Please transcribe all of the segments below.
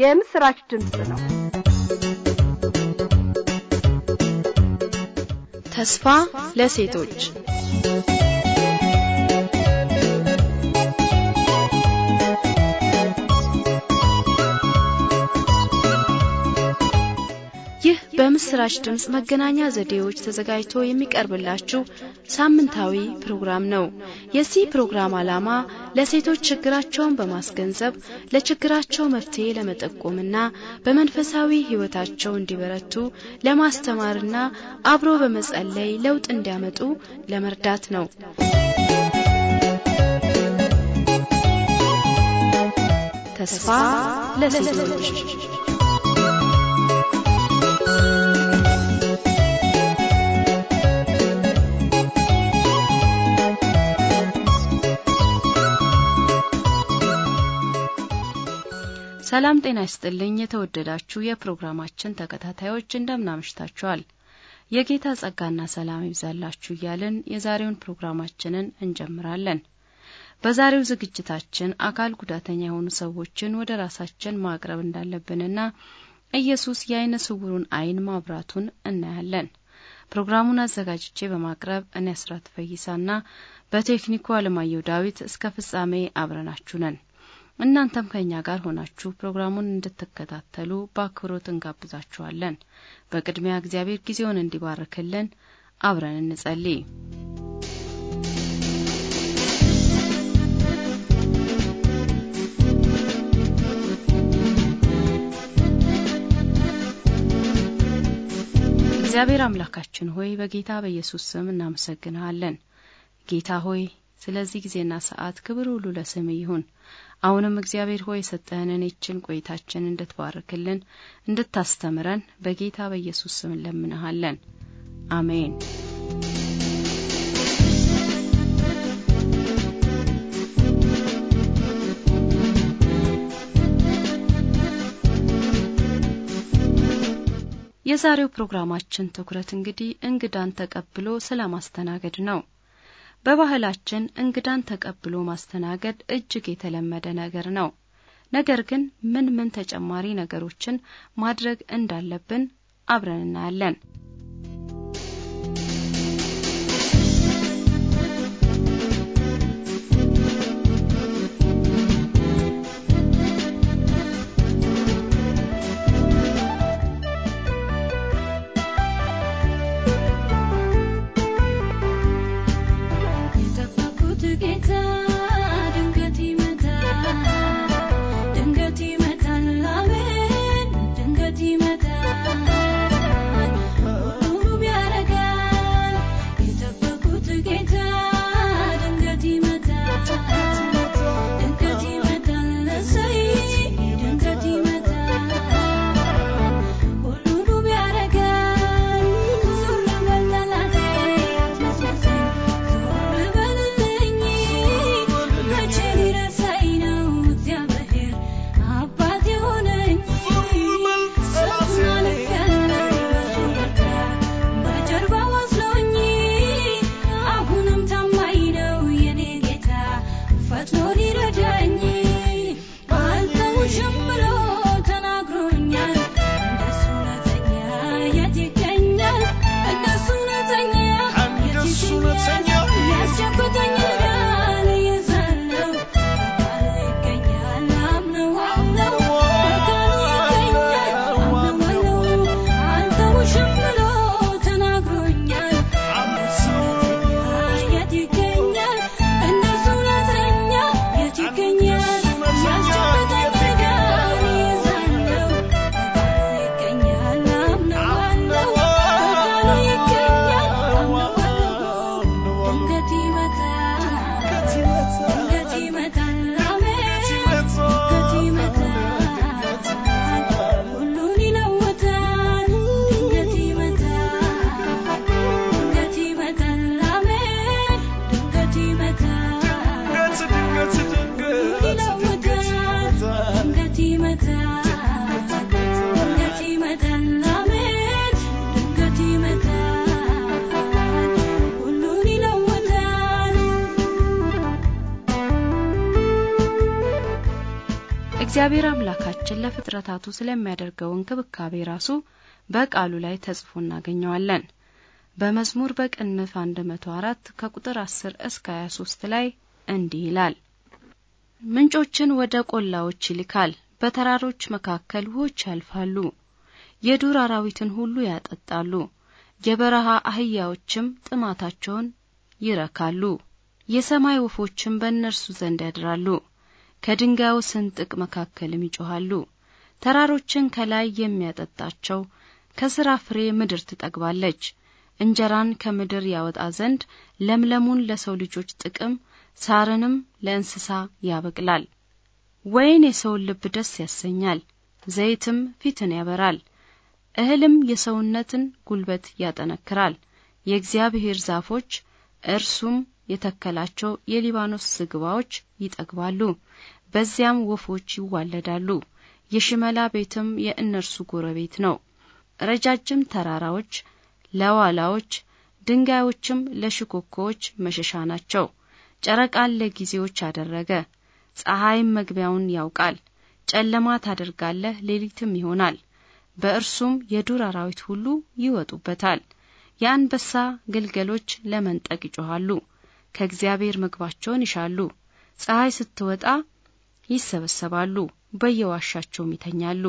የምስራች ድምፅ ነው። ተስፋ ለሴቶች ይህ በምስራች ድምፅ መገናኛ ዘዴዎች ተዘጋጅቶ የሚቀርብላችሁ ሳምንታዊ ፕሮግራም ነው። የዚህ ፕሮግራም ዓላማ ለሴቶች ችግራቸውን በማስገንዘብ ለችግራቸው መፍትሄ ለመጠቆምና በመንፈሳዊ ሕይወታቸው እንዲበረቱ ለማስተማርና አብሮ በመጸለይ ለውጥ እንዲያመጡ ለመርዳት ነው። ተስፋ ለሴቶች ሰላም ጤና ይስጥልኝ። የተወደዳችሁ የፕሮግራማችን ተከታታዮች እንደምናመሽታችኋል። የጌታ ጸጋና ሰላም ይብዛላችሁ እያልን የዛሬውን ፕሮግራማችንን እንጀምራለን። በዛሬው ዝግጅታችን አካል ጉዳተኛ የሆኑ ሰዎችን ወደ ራሳችን ማቅረብ እንዳለብንና ኢየሱስ የአይነ ስውሩን አይን ማብራቱን እናያለን። ፕሮግራሙን አዘጋጅቼ በማቅረብ እኔ አስራት ፈይሳና በቴክኒኩ አለማየሁ ዳዊት እስከ ፍጻሜ አብረናችሁ ነን። እናንተም ከእኛ ጋር ሆናችሁ ፕሮግራሙን እንድትከታተሉ በአክብሮት እንጋብዛችኋለን። በቅድሚያ እግዚአብሔር ጊዜውን እንዲባርክልን አብረን እንጸልይ። እግዚአብሔር አምላካችን ሆይ በጌታ በኢየሱስ ስም እናመሰግንሃለን። ጌታ ሆይ ስለዚህ ጊዜና ሰዓት ክብር ሁሉ ለስም ይሁን። አሁንም እግዚአብሔር ሆይ የሰጠህንን ይችን ቆይታችን እንድትባርክልን እንድታስተምረን በጌታ በኢየሱስ ስም እንለምንሃለን። አሜን። የዛሬው ፕሮግራማችን ትኩረት እንግዲህ እንግዳን ተቀብሎ ስለ ማስተናገድ ነው። በባህላችን እንግዳን ተቀብሎ ማስተናገድ እጅግ የተለመደ ነገር ነው። ነገር ግን ምን ምን ተጨማሪ ነገሮችን ማድረግ እንዳለብን አብረን እናያለን። እግዚአብሔር አምላካችን አምላካችን ለፍጥረታቱ ስለሚያደርገው እንክብካቤ ራሱ በቃሉ ላይ ተጽፎ እናገኘዋለን። በመዝሙር በቅንፍ 104 ከቁጥር 10 እስከ 23 ላይ እንዲህ ይላል። ምንጮችን ወደ ቆላዎች ይልካል፣ በተራሮች መካከል ውኆች ያልፋሉ። የዱር አራዊትን ሁሉ ያጠጣሉ፣ የበረሃ አህያዎችም ጥማታቸውን ይረካሉ። የሰማይ ወፎችም በእነርሱ ዘንድ ያድራሉ፣ ከድንጋዩ ስንጥቅ መካከልም ይጮኻሉ። ተራሮችን ከላይ የሚያጠጣቸው ከሥራ ፍሬ ምድር ትጠግባለች። እንጀራን ከምድር ያወጣ ዘንድ ለምለሙን ለሰው ልጆች ጥቅም ሳርንም ለእንስሳ ያበቅላል። ወይን የሰውን ልብ ደስ ያሰኛል፣ ዘይትም ፊትን ያበራል። እህልም የሰውነትን ጉልበት ያጠነክራል። የእግዚአብሔር ዛፎች እርሱም የተከላቸው የሊባኖስ ዝግባዎች ይጠግባሉ፣ በዚያም ወፎች ይዋለዳሉ። የሽመላ ቤትም የእነርሱ ጎረቤት ነው። ረጃጅም ተራራዎች ለዋላዎች፣ ድንጋዮችም ለሽኮኮዎች መሸሻ ናቸው። ጨረቃን ለጊዜዎች አደረገ፣ ፀሐይም መግቢያውን ያውቃል። ጨለማ ታደርጋለህ፣ ሌሊትም ይሆናል። በእርሱም የዱር አራዊት ሁሉ ይወጡበታል። የአንበሳ ግልገሎች ለመንጠቅ ይጮኻሉ፣ ከእግዚአብሔር ምግባቸውን ይሻሉ። ፀሐይ ስትወጣ ይሰበሰባሉ፣ በየዋሻቸውም ይተኛሉ።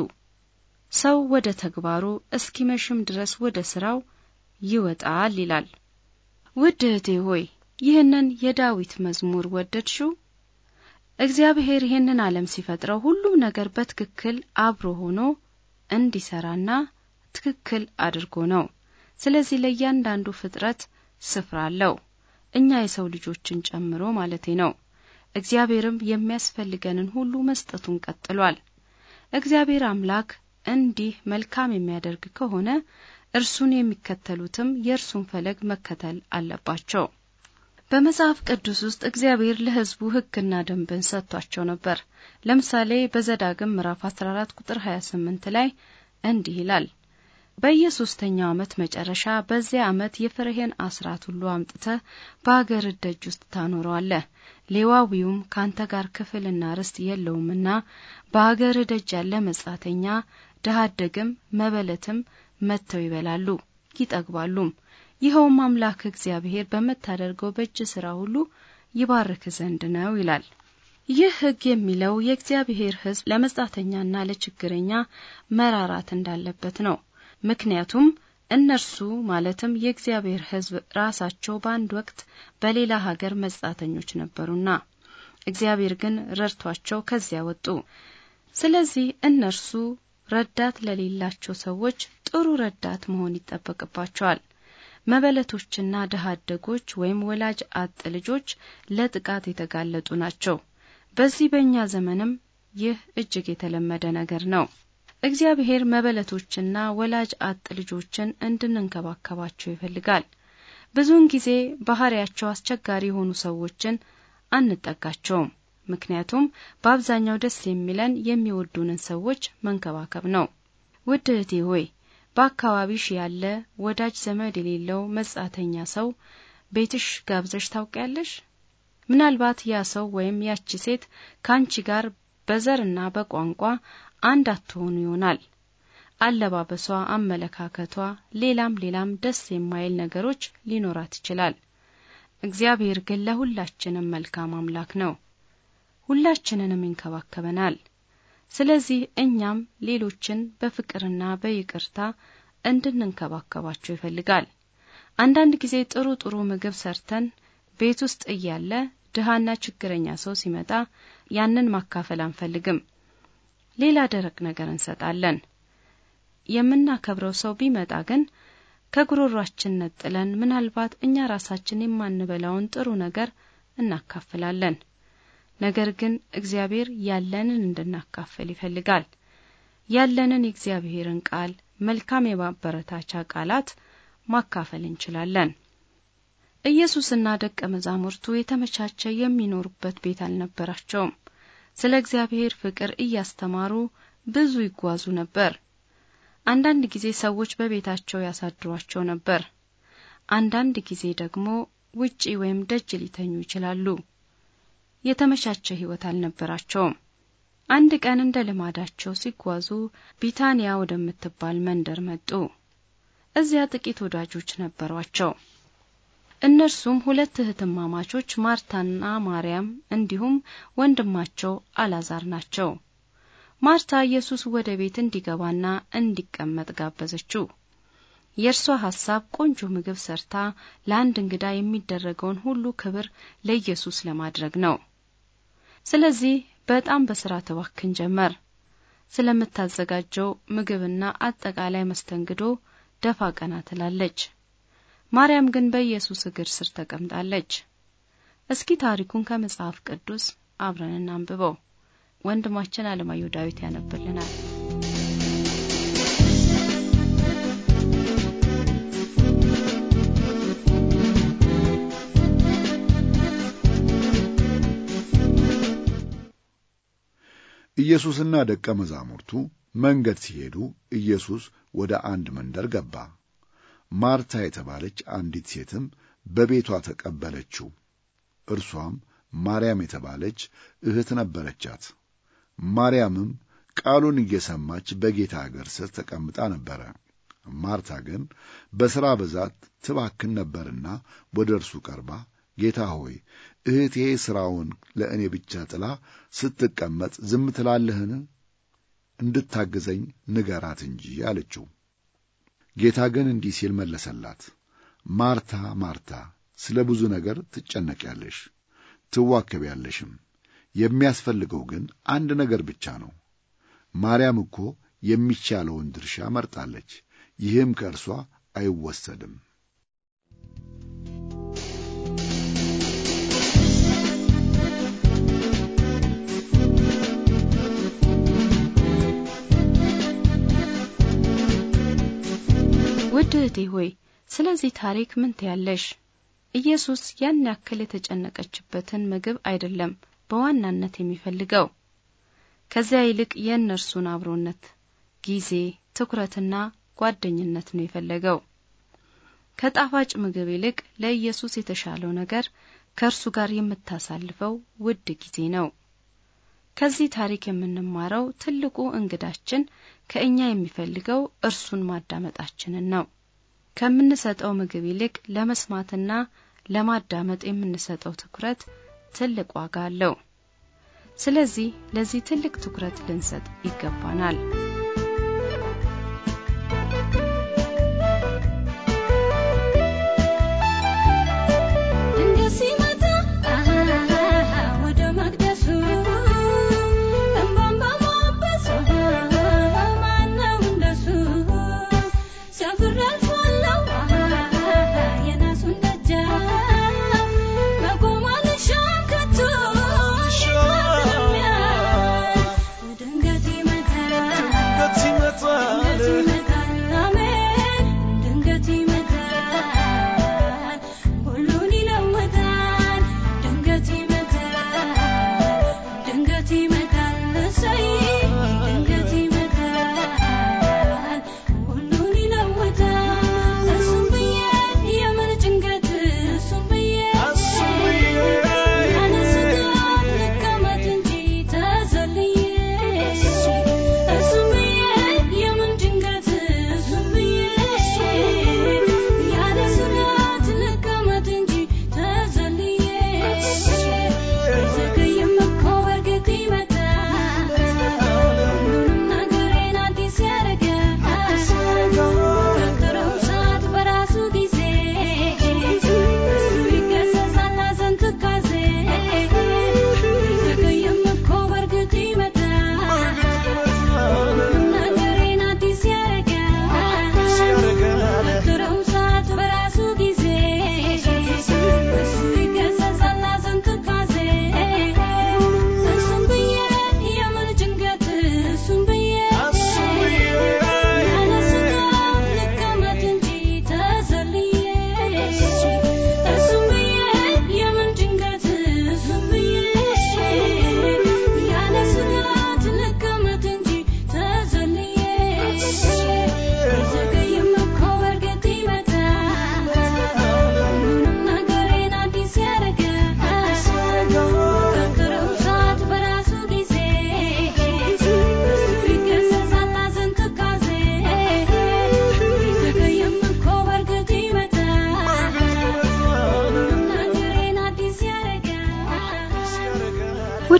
ሰው ወደ ተግባሩ እስኪመሽም ድረስ ወደ ስራው ይወጣል ይላል። ውድ እህቴ ሆይ ይህንን የዳዊት መዝሙር ወደድሽው? እግዚአብሔር ይህንን ዓለም ሲፈጥረው ሁሉም ነገር በትክክል አብሮ ሆኖ እንዲሰራና ትክክል አድርጎ ነው። ስለዚህ ለእያንዳንዱ ፍጥረት ስፍራ አለው፣ እኛ የሰው ልጆችን ጨምሮ ማለቴ ነው። እግዚአብሔርም የሚያስፈልገንን ሁሉ መስጠቱን ቀጥሏል። እግዚአብሔር አምላክ እንዲህ መልካም የሚያደርግ ከሆነ እርሱን የሚከተሉትም የእርሱን ፈለግ መከተል አለባቸው። በመጽሐፍ ቅዱስ ውስጥ እግዚአብሔር ለሕዝቡ ሕግና ደንብን ሰጥቷቸው ነበር። ለምሳሌ በዘዳግም ምዕራፍ 14 ቁጥር 28 ላይ እንዲህ ይላል በየሶስተኛው ዓመት መጨረሻ በዚያ ዓመት የፍሬህን አስራት ሁሉ አምጥተህ በአገር ደጅ ውስጥ ታኖረዋለህ። ሌዋዊውም ካንተ ጋር ክፍልና ርስት የለውምና በአገር ደጅ ያለ መጻተኛ፣ ድሀ አደግም፣ መበለትም መጥተው ይበላሉ ይጠግባሉም። ይኸውም አምላክ እግዚአብሔር በምታደርገው በእጅ ሥራ ሁሉ ይባርክ ዘንድ ነው ይላል። ይህ ሕግ የሚለው የእግዚአብሔር ሕዝብ ለመጻተኛና ለችግረኛ መራራት እንዳለበት ነው። ምክንያቱም እነርሱ ማለትም የእግዚአብሔር ሕዝብ ራሳቸው በአንድ ወቅት በሌላ ሀገር መጻተኞች ነበሩና እግዚአብሔር ግን ረድቷቸው ከዚያ ወጡ። ስለዚህ እነርሱ ረዳት ለሌላቸው ሰዎች ጥሩ ረዳት መሆን ይጠበቅባቸዋል። መበለቶችና ድሀ አደጎች ወይም ወላጅ አጥ ልጆች ለጥቃት የተጋለጡ ናቸው። በዚህ በእኛ ዘመንም ይህ እጅግ የተለመደ ነገር ነው። እግዚአብሔር መበለቶችና ወላጅ አጥ ልጆችን እንድንንከባከባቸው ይፈልጋል። ብዙውን ጊዜ ባህሪያቸው አስቸጋሪ የሆኑ ሰዎችን አንጠጋቸውም። ምክንያቱም በአብዛኛው ደስ የሚለን የሚወዱንን ሰዎች መንከባከብ ነው። ውድ እህቴ ሆይ በአካባቢሽ ያለ ወዳጅ ዘመድ የሌለው መጻተኛ ሰው ቤትሽ ጋብዘሽ ታውቂያለሽ? ምናልባት ያ ሰው ወይም ያቺ ሴት ከአንቺ ጋር በዘርና በቋንቋ አንድ አትሆኑ ይሆናል። አለባበሷ፣ አመለካከቷ፣ ሌላም ሌላም ደስ የማይል ነገሮች ሊኖራት ይችላል። እግዚአብሔር ግን ለሁላችንም መልካም አምላክ ነው። ሁላችንንም ይንከባከበናል። ስለዚህ እኛም ሌሎችን በፍቅርና በይቅርታ እንድንንከባከባቸው ይፈልጋል። አንዳንድ ጊዜ ጥሩ ጥሩ ምግብ ሰርተን ቤት ውስጥ እያለ ድሃና ችግረኛ ሰው ሲመጣ ያንን ማካፈል አንፈልግም። ሌላ ደረቅ ነገር እንሰጣለን። የምናከብረው ሰው ቢመጣ ግን ከጉሮሯችን ነጥለን ምናልባት እኛ ራሳችን የማንበላውን ጥሩ ነገር እናካፍላለን። ነገር ግን እግዚአብሔር ያለንን እንድናካፍል ይፈልጋል። ያለንን የእግዚአብሔርን ቃል፣ መልካም የማበረታቻ ቃላት ማካፈል እንችላለን። ኢየሱስና ደቀ መዛሙርቱ የተመቻቸ የሚኖሩበት ቤት አልነበራቸውም። ስለ እግዚአብሔር ፍቅር እያስተማሩ ብዙ ይጓዙ ነበር። አንዳንድ ጊዜ ሰዎች በቤታቸው ያሳድሯቸው ነበር። አንዳንድ ጊዜ ደግሞ ውጪ ወይም ደጅ ሊተኙ ይችላሉ። የተመቻቸ ሕይወት አልነበራቸውም። አንድ ቀን እንደ ልማዳቸው ሲጓዙ ቢታንያ ወደምትባል መንደር መጡ። እዚያ ጥቂት ወዳጆች ነበሯቸው። እነርሱም ሁለት እህትማማቾች ማርታና ማርያም እንዲሁም ወንድማቸው አላዛር ናቸው። ማርታ ኢየሱስ ወደ ቤት እንዲገባና እንዲቀመጥ ጋበዘችው። የእርሷ ሐሳብ ቆንጆ ምግብ ሰርታ ለአንድ እንግዳ የሚደረገውን ሁሉ ክብር ለኢየሱስ ለማድረግ ነው። ስለዚህ በጣም በስራ ትባክን ጀመር። ስለምታዘጋጀው ምግብና አጠቃላይ መስተንግዶ ደፋ ቀና ትላለች። ማርያም ግን በኢየሱስ እግር ስር ተቀምጣለች። እስኪ ታሪኩን ከመጽሐፍ ቅዱስ አብረን እናንብበው። ወንድማችን አለማየሁ ዳዊት ያነብልናል። ኢየሱስና ደቀ መዛሙርቱ መንገድ ሲሄዱ ኢየሱስ ወደ አንድ መንደር ገባ። ማርታ የተባለች አንዲት ሴትም በቤቷ ተቀበለችው። እርሷም ማርያም የተባለች እህት ነበረቻት። ማርያምም ቃሉን እየሰማች በጌታ እግር ስር ተቀምጣ ነበረ። ማርታ ግን በሥራ ብዛት ትባክን ነበርና ወደ እርሱ ቀርባ ጌታ ሆይ እህቴ ሥራውን ለእኔ ብቻ ጥላ ስትቀመጥ ዝም ትላለህን? እንድታግዘኝ ንገራት እንጂ አለችው። ጌታ ግን እንዲህ ሲል መለሰላት፣ ማርታ ማርታ፣ ስለ ብዙ ነገር ትጨነቂያለሽ፣ ትዋከቢያለሽም። የሚያስፈልገው ግን አንድ ነገር ብቻ ነው። ማርያም እኮ የሚቻለውን ድርሻ መርጣለች፣ ይህም ከእርሷ አይወሰድም። ውድ እህቴ ሆይ ስለዚህ ታሪክ ምን ትያለሽ? ኢየሱስ ያን ያክል የተጨነቀችበትን ምግብ አይደለም በዋናነት የሚፈልገው። ከዚያ ይልቅ የእነርሱን አብሮነት፣ ጊዜ፣ ትኩረትና ጓደኝነት ነው የፈለገው። ከጣፋጭ ምግብ ይልቅ ለኢየሱስ የተሻለው ነገር ከእርሱ ጋር የምታሳልፈው ውድ ጊዜ ነው። ከዚህ ታሪክ የምንማረው ትልቁ እንግዳችን ከእኛ የሚፈልገው እርሱን ማዳመጣችንን ነው። ከምንሰጠው ምግብ ይልቅ ለመስማትና ለማዳመጥ የምንሰጠው ትኩረት ትልቅ ዋጋ አለው። ስለዚህ ለዚህ ትልቅ ትኩረት ልንሰጥ ይገባናል።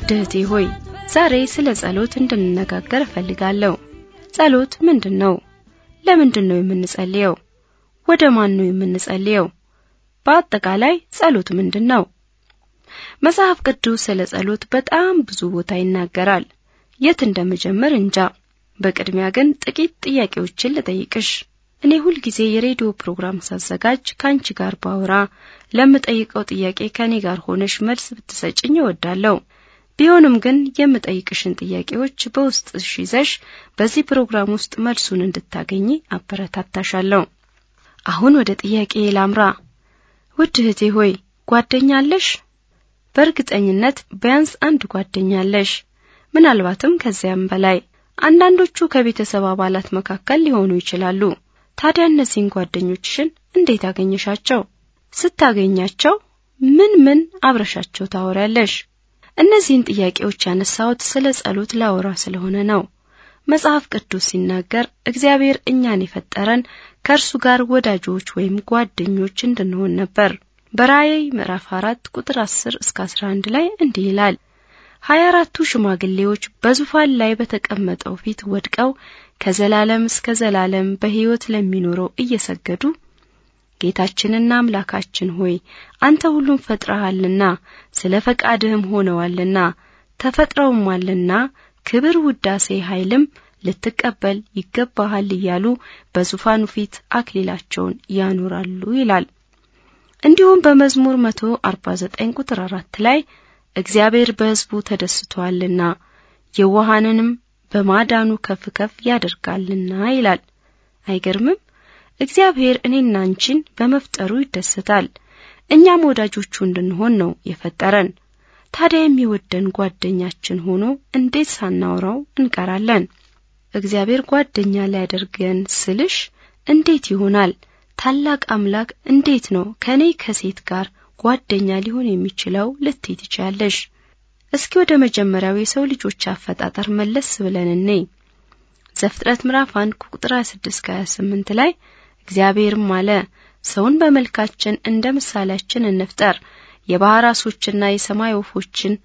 ውድ እህቴ ሆይ ዛሬ ስለ ጸሎት እንድንነጋገር እፈልጋለሁ። ጸሎት ምንድን ነው? ለምንድን ነው የምንጸልየው? ወደ ማን ነው የምንጸልየው? በአጠቃላይ ጸሎት ምንድን ነው? መጽሐፍ ቅዱስ ስለ ጸሎት በጣም ብዙ ቦታ ይናገራል። የት እንደምጀምር እንጃ። በቅድሚያ ግን ጥቂት ጥያቄዎችን ልጠይቅሽ። እኔ ሁልጊዜ የሬዲዮ ፕሮግራም ሳዘጋጅ ከአንቺ ጋር ባወራ ለምጠይቀው ጥያቄ ከኔ ጋር ሆነሽ መልስ ብትሰጭኝ እወዳለሁ። ቢሆንም ግን የምጠይቅሽን ጥያቄዎች በውስጥሽ ይዘሽ በዚህ ፕሮግራም ውስጥ መልሱን እንድታገኚ አበረታታሻለሁ። አሁን ወደ ጥያቄ ላምራ። ውድ እህቴ ሆይ ጓደኛ አለሽ? በእርግጠኝነት ቢያንስ አንድ ጓደኛ አለሽ፣ ምናልባትም ከዚያም በላይ። አንዳንዶቹ ከቤተሰብ አባላት መካከል ሊሆኑ ይችላሉ። ታዲያ እነዚህን ጓደኞችሽን እንዴት አገኘሻቸው? ስታገኛቸው ምን ምን አብረሻቸው ታወሪያለሽ? እነዚህን ጥያቄዎች ያነሳሁት ስለ ጸሎት ላወራ ስለሆነ ነው። መጽሐፍ ቅዱስ ሲናገር እግዚአብሔር እኛን የፈጠረን ከእርሱ ጋር ወዳጆች ወይም ጓደኞች እንድንሆን ነበር። በራእይ ምዕራፍ አራት ቁጥር አስር እስከ አስራ አንድ ላይ እንዲህ ይላል ሀያ አራቱ ሽማግሌዎች በዙፋን ላይ በተቀመጠው ፊት ወድቀው ከዘላለም እስከ ዘላለም በሕይወት ለሚኖረው እየሰገዱ ጌታችንና አምላካችን ሆይ አንተ ሁሉም ፈጥረሃልና ስለ ፈቃድህም ሆነዋልና ተፈጥረውማልና ክብር፣ ውዳሴ፣ ኃይልም ልትቀበል ይገባሃል እያሉ በዙፋኑ ፊት አክሊላቸውን ያኖራሉ ይላል። እንዲሁም በመዝሙር 149 ቁጥር 4 ላይ እግዚአብሔር በሕዝቡ ተደስቷልና የዋሃንንም በማዳኑ ከፍ ከፍ ያደርጋልና ይላል። አይገርምም? እግዚአብሔር እኔና አንቺን በመፍጠሩ ይደሰታል። እኛም ወዳጆቹ እንድንሆን ነው የፈጠረን። ታዲያ የሚወደን ጓደኛችን ሆኖ እንዴት ሳናወራው እንቀራለን? እግዚአብሔር ጓደኛ ሊያደርገን ስልሽ እንዴት ይሆናል? ታላቅ አምላክ እንዴት ነው ከኔ ከሴት ጋር ጓደኛ ሊሆን የሚችለው ልትይ ትችያለሽ። እስኪ ወደ መጀመሪያው የሰው ልጆች አፈጣጠር መለስ ብለን እኔ ዘፍጥረት ምዕራፍ 1 ቁጥር 26 እስከ 28 ላይ እግዚአብሔርም አለ ሰውን በመልካችን እንደ ምሳሌያችን እንፍጠር፣ የባህር ዓሦችና የሰማይ ወፎችን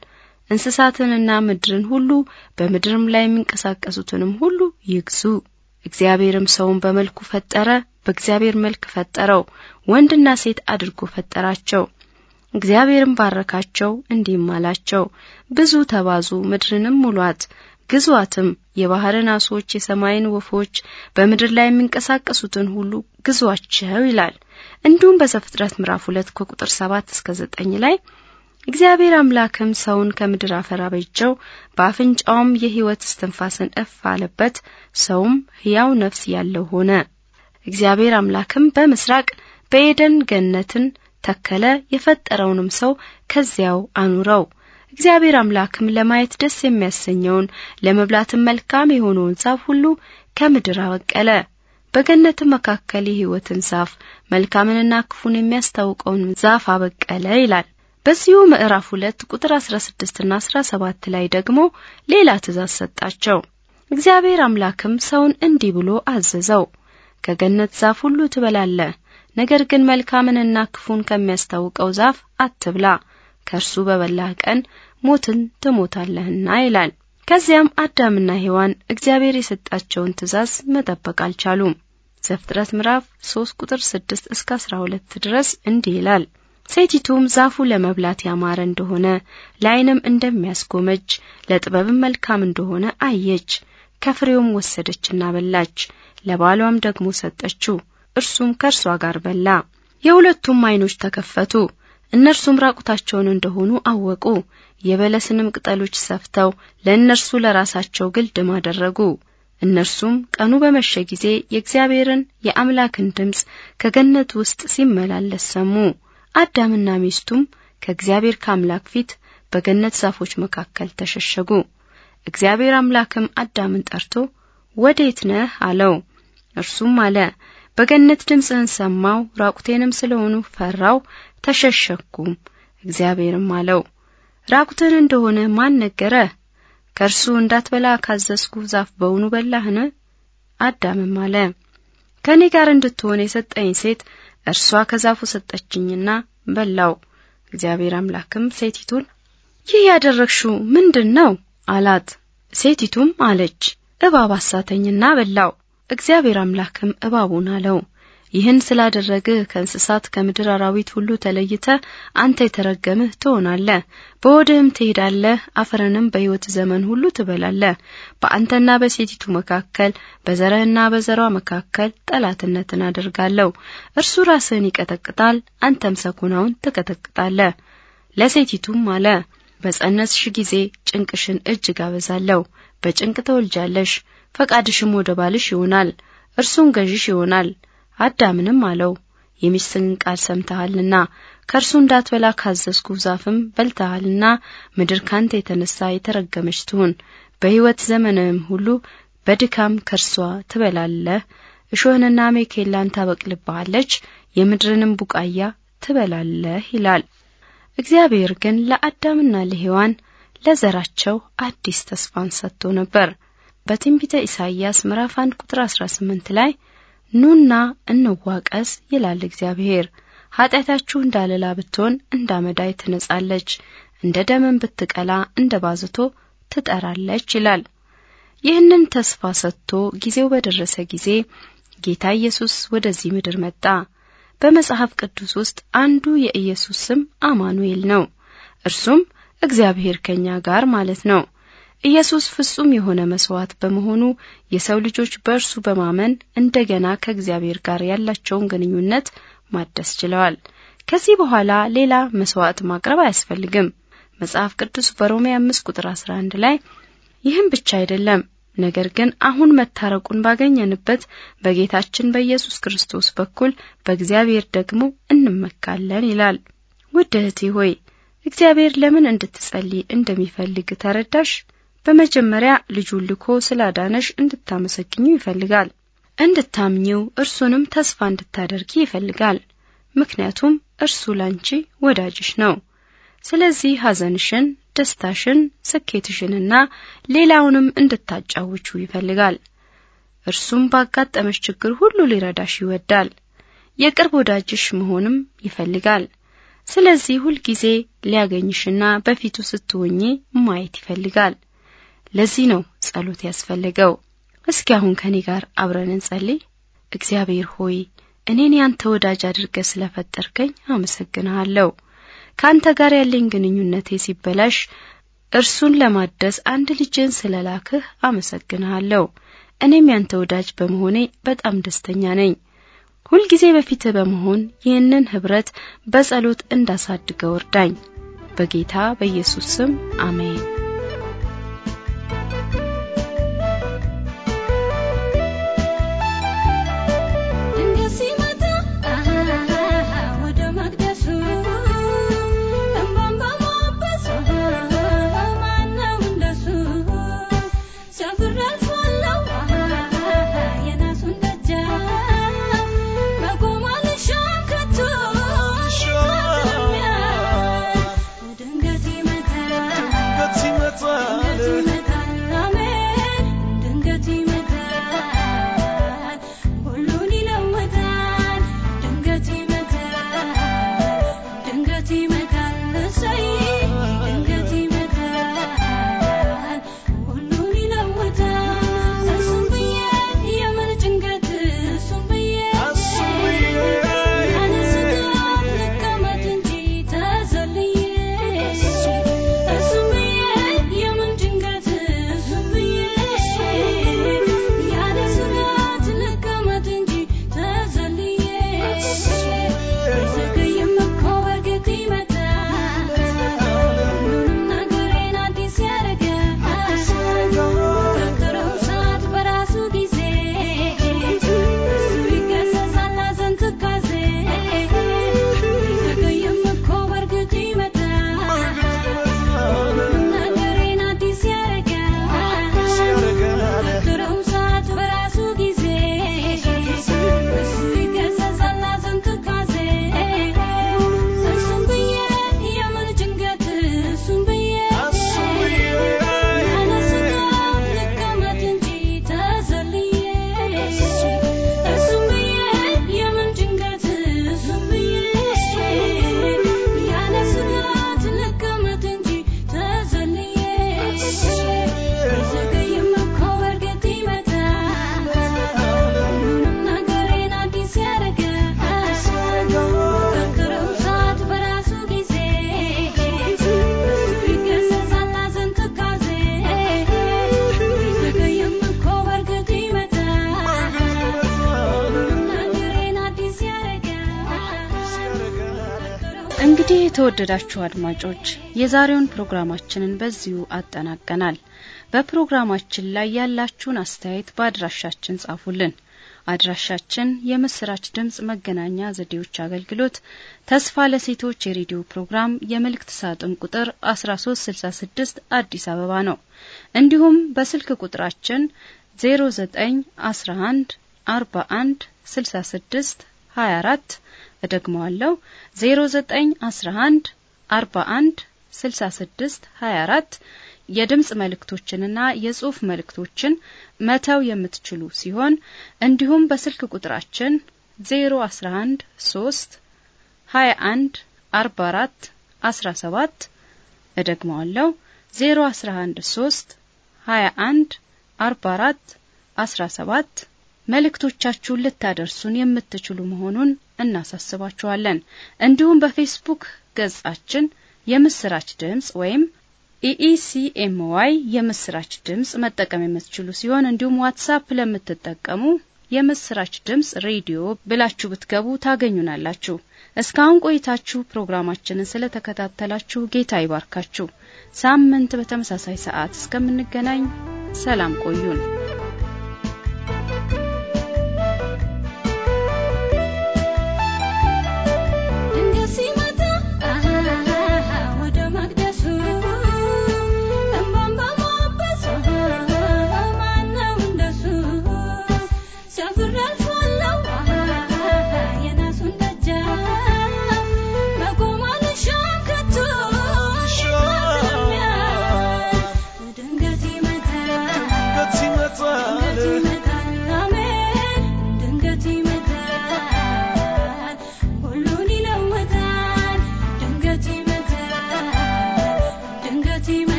እንስሳትንና ምድርን ሁሉ በምድርም ላይ የሚንቀሳቀሱትንም ሁሉ ይግዙ። እግዚአብሔርም ሰውን በመልኩ ፈጠረ፣ በእግዚአብሔር መልክ ፈጠረው፣ ወንድና ሴት አድርጎ ፈጠራቸው። እግዚአብሔርም ባረካቸው፣ እንዲህም አላቸው፣ ብዙ ተባዙ፣ ምድርንም ሙሏት፣ ግዟትም፣ የባህርን ዓሦች፣ የሰማይን ወፎች፣ በምድር ላይ የሚንቀሳቀሱትን ሁሉ ግዟቸው ይላል። እንዲሁም በዘፍጥረት ምዕራፍ ሁለት ከቁጥር ሰባት እስከ ዘጠኝ ላይ እግዚአብሔር አምላክም ሰውን ከምድር አፈር አበጀው፣ በአፍንጫውም የሕይወት እስትንፋስን እፍ አለበት፣ ሰውም ሕያው ነፍስ ያለው ሆነ። እግዚአብሔር አምላክም በምስራቅ በኤደን ገነትን ተከለ፣ የፈጠረውንም ሰው ከዚያው አኑረው። እግዚአብሔር አምላክም ለማየት ደስ የሚያሰኘውን ለመብላትም መልካም የሆነውን ዛፍ ሁሉ ከምድር አበቀለ። በገነትም መካከል የሕይወትን ዛፍ መልካምንና ክፉን የሚያስታውቀውን ዛፍ አበቀለ ይላል። በዚሁ ምዕራፍ ሁለት ቁጥር 16 እና 17 ላይ ደግሞ ሌላ ትእዛዝ ሰጣቸው። እግዚአብሔር አምላክም ሰውን እንዲህ ብሎ አዘዘው፣ ከገነት ዛፍ ሁሉ ትበላለህ፣ ነገር ግን መልካምንና ክፉን ከሚያስታውቀው ዛፍ አትብላ፣ ከእርሱ በበላህ ቀን ሞትን ትሞታለህና ይላል። ከዚያም አዳምና ሔዋን እግዚአብሔር የሰጣቸውን ትእዛዝ መጠበቅ አልቻሉም። ዘፍጥረት ምዕራፍ 3 ቁጥር 6 እስከ 12 ድረስ እንዲህ ይላል ሴቲቱም ዛፉ ለመብላት ያማረ እንደሆነ ለዓይንም እንደሚያስጎመጅ ለጥበብም መልካም እንደሆነ አየች። ከፍሬውም ወሰደችና በላች፣ ለባሏም ደግሞ ሰጠችው፣ እርሱም ከእርሷ ጋር በላ። የሁለቱም ዓይኖች ተከፈቱ፣ እነርሱም ራቁታቸውን እንደሆኑ አወቁ። የበለስንም ቅጠሎች ሰፍተው ለእነርሱ ለራሳቸው ግልድም አደረጉ። እነርሱም ቀኑ በመሸ ጊዜ የእግዚአብሔርን የአምላክን ድምፅ ከገነት ውስጥ ሲመላለስ ሰሙ። አዳምና ሚስቱም ከእግዚአብሔር ከአምላክ ፊት በገነት ዛፎች መካከል ተሸሸጉ። እግዚአብሔር አምላክም አዳምን ጠርቶ ወዴት ነህ አለው። እርሱም አለ በገነት ድምፅህን ሰማው፣ ራቁቴንም ስለሆኑ ፈራው፣ ተሸሸኩም። እግዚአብሔርም አለው ራቁትን እንደሆነ ማን ነገረህ? ከእርሱ እንዳትበላ ካዘዝኩ ዛፍ በውኑ በላህን? አዳምም አለ ከእኔ ጋር እንድትሆን የሰጠኝ ሴት እርሷ ከዛፉ ሰጠችኝና በላው። እግዚአብሔር አምላክም ሴቲቱን ይህ ያደረግሽው ምንድን ነው አላት። ሴቲቱም አለች እባብ አሳተኝና በላው። እግዚአብሔር አምላክም እባቡን አለው ይህን ስላደረግህ ከእንስሳት ከምድር አራዊት ሁሉ ተለይተ አንተ የተረገምህ ትሆናለህ። በሆድህም ትሄዳለህ፣ አፈርንም በሕይወት ዘመን ሁሉ ትበላለህ። በአንተና በሴቲቱ መካከል በዘርህና በዘሯ መካከል ጠላትነትን አደርጋለሁ። እርሱ ራስህን ይቀጠቅጣል፣ አንተም ሰኮናውን ትቀጠቅጣለህ። ለሴቲቱም አለ በጸነስሽ ጊዜ ጭንቅሽን እጅግ አበዛለሁ። በጭንቅ ተወልጃለሽ፣ ፈቃድሽም ወደ ባልሽ ይሆናል፣ እርሱም ገዥሽ ይሆናል። አዳምንም አለው የሚስትህን ቃል ሰምተሃልና ከእርሱ እንዳትበላ ካዘዝኩ ዛፍም በልተሃልና ምድር ካንተ የተነሳ የተረገመች ትሁን። በሕይወት ዘመንህም ሁሉ በድካም ከርሷ ትበላለህ። እሾህንና ሜኬላን ታበቅልብሃለች፣ የምድርንም ቡቃያ ትበላለህ ይላል። እግዚአብሔር ግን ለአዳምና ለሔዋን ለዘራቸው አዲስ ተስፋን ሰጥቶ ነበር። በትንቢተ ኢሳይያስ ምዕራፍ 1 ቁጥር 18 ላይ ኑና እንዋቀስ ይላል እግዚአብሔር። ኃጢአታችሁ እንዳለላ ብትሆን እንዳመዳይ ትነጻለች፣ እንደ ደምን ብትቀላ እንደ ባዝቶ ትጠራለች ይላል። ይህንን ተስፋ ሰጥቶ ጊዜው በደረሰ ጊዜ ጌታ ኢየሱስ ወደዚህ ምድር መጣ። በመጽሐፍ ቅዱስ ውስጥ አንዱ የኢየሱስ ስም አማኑኤል ነው። እርሱም እግዚአብሔር ከኛ ጋር ማለት ነው። ኢየሱስ ፍጹም የሆነ መስዋዕት በመሆኑ የሰው ልጆች በእርሱ በማመን እንደገና ከእግዚአብሔር ጋር ያላቸውን ግንኙነት ማደስ ችለዋል። ከዚህ በኋላ ሌላ መስዋዕት ማቅረብ አያስፈልግም። መጽሐፍ ቅዱስ በሮሜ 5 ቁጥር 11 ላይ ይህም ብቻ አይደለም፣ ነገር ግን አሁን መታረቁን ባገኘንበት በጌታችን በኢየሱስ ክርስቶስ በኩል በእግዚአብሔር ደግሞ እንመካለን ይላል። ውድ እህቴ ሆይ እግዚአብሔር ለምን እንድትጸልይ እንደሚፈልግ ተረዳሽ? በመጀመሪያ ልጁን ልኮ ስላዳነሽ እንድታመሰግኙ ይፈልጋል። እንድታምኚው እርሱንም ተስፋ እንድታደርጊ ይፈልጋል። ምክንያቱም እርሱ ላንቺ ወዳጅሽ ነው። ስለዚህ ሐዘንሽን፣ ደስታሽን፣ ስኬትሽንና ሌላውንም እንድታጫውቹ ይፈልጋል። እርሱም ባጋጠመሽ ችግር ሁሉ ሊረዳሽ ይወዳል። የቅርብ ወዳጅሽ መሆንም ይፈልጋል። ስለዚህ ሁልጊዜ ሊያገኝሽና በፊቱ ስትሆኚ ማየት ይፈልጋል። ለዚህ ነው ጸሎት ያስፈልገው። እስኪ አሁን ከኔ ጋር አብረን እንጸልይ። እግዚአብሔር ሆይ እኔን ያንተ ወዳጅ አድርገህ ስለፈጠርከኝ አመሰግንሃለሁ። ካንተ ጋር ያለኝ ግንኙነቴ ሲበላሽ እርሱን ለማደስ አንድ ልጅን ስለላክህ አመሰግንሃለሁ። እኔም ያንተ ወዳጅ በመሆኔ በጣም ደስተኛ ነኝ። ሁልጊዜ በፊትህ በመሆን ይህንን ህብረት በጸሎት እንዳሳድገው እርዳኝ። በጌታ በኢየሱስ ስም አሜን። ድንገት እንግዲህ የተወደዳችሁ አድማጮች የዛሬውን ፕሮግራማችንን በዚሁ አጠናቀናል። በፕሮግራማችን ላይ ያላችሁን አስተያየት በአድራሻችን ጻፉልን። አድራሻችን የምስራች ድምጽ መገናኛ ዘዴዎች አገልግሎት ተስፋ ለሴቶች የሬዲዮ ፕሮግራም የመልእክት ሳጥን ቁጥር 1366 አዲስ አበባ ነው። እንዲሁም በስልክ ቁጥራችን 0911 41 66 24 እደግመዋለሁ 0911 41 66 24 የድምጽ መልእክቶችንና የጽሑፍ መልእክቶችን መተው የምትችሉ ሲሆን እንዲሁም በስልክ ቁጥራችን 011 3 21 44 17 እደግመዋለሁ 011 3 21 44 17 መልእክቶቻችሁን ልታደርሱን የምትችሉ መሆኑን እናሳስባችኋለን። እንዲሁም በፌስቡክ ገጻችን የምስራች ድምጽ ወይም ኢኢሲኤምዋይ የምስራች ድምጽ መጠቀም የምትችሉ ሲሆን እንዲሁም ዋትሳፕ ለምትጠቀሙ የምስራች ድምጽ ሬዲዮ ብላችሁ ብትገቡ ታገኙናላችሁ። እስካሁን ቆይታችሁ ፕሮግራማችንን ስለተከታተላችሁ ጌታ ይባርካችሁ። ሳምንት በተመሳሳይ ሰዓት እስከምንገናኝ ሰላም ቆዩን።